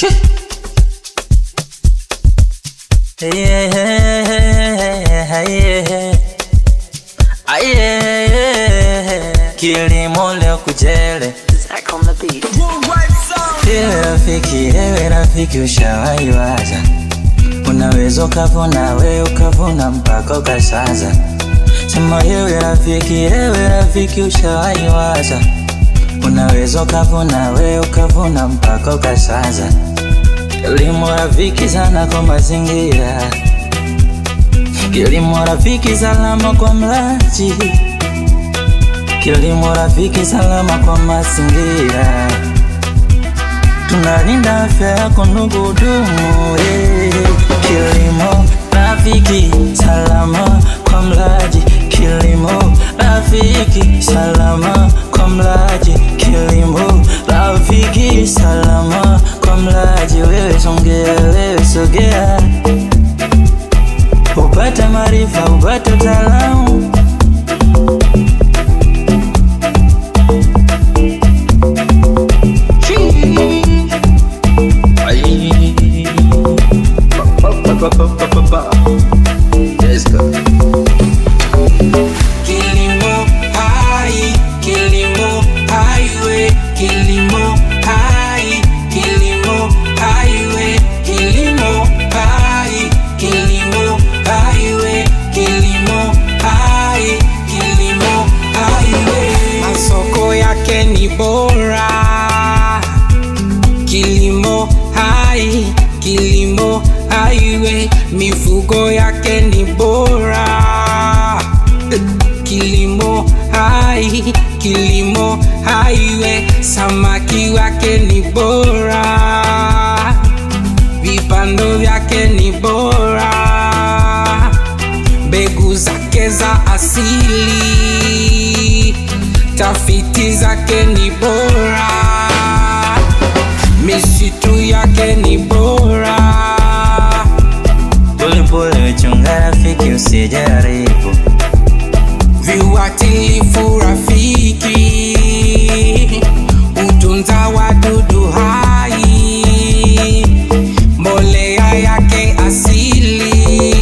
Kilimo leo kujele Zach on the beat. Ewe rafiki, ewe rafiki ushawahi waza Unaweza ukavuna we ukavuna mpaka ukasaza Sema ewe rafiki, ewe rafiki ushawahi waza Unaweza ukavuna we ukavuna mpaka ukasaza Kilimo rafiki sana kwa mazingira Kilimo rafiki salama kwa mlaji Kilimo rafiki salama kwa mazingira tunalinda afya yako ndugu dumu eh. Kilimo rafiki salama kwa mlaji, kilimo rafiki salama kwa mlaji, kilimo rafiki salama kwa mlaji. Wewe songea, wewe sogea, upate maarifa, upate utaalamu Let's go. Kilimo hai, kilimo highway, kilimo hai, kilimo highway, kilimo hai, kilimo highway, kilimo hai, kilimo highway. Masoko yake ni bora. Kilimo hai, kilimo highway, mifugo yake ni bora. Kilimo hai, kilimo highway, samaki wake ni bora. Vipando vyake ni bora. Mbegu zake za asili, tafiti zake ni bora misitu yake ni bora. Polepole chunga rafiki, usijaribu Viuatilifu rafiki, utunza wadudu hai, mbolea yake asili.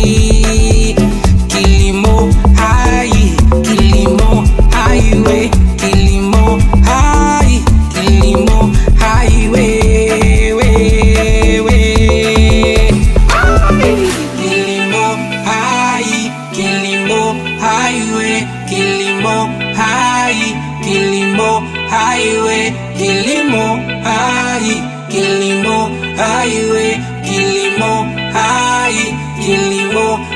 Kilimo hai, kilimo highway, kilimo hai, kilimo highway, we, we. Kilimo hai, kilimo highway, kilimo hai, kilimo highway, kilimo hai, kilimo highway, kilimo hai, kilimo